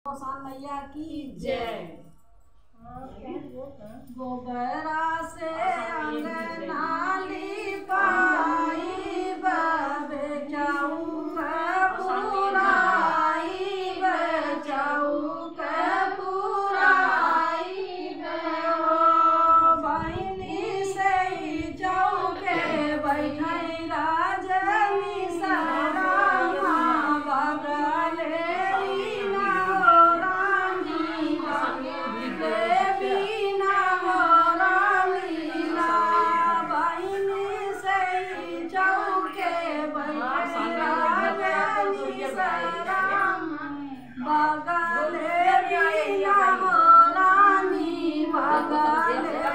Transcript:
गोसान मैया की जय गोबरा से अंगनाली पाई बे जाऊ पुराई बे जाऊ पुराई बे हो बहिनी से जाऊ के बैठाई राजनी सरामा बगले ना रानी देवी ना हो रामीला बहिनी से जाऊ के बैठाई राजनी सरामा बगले ना हो रानी बगले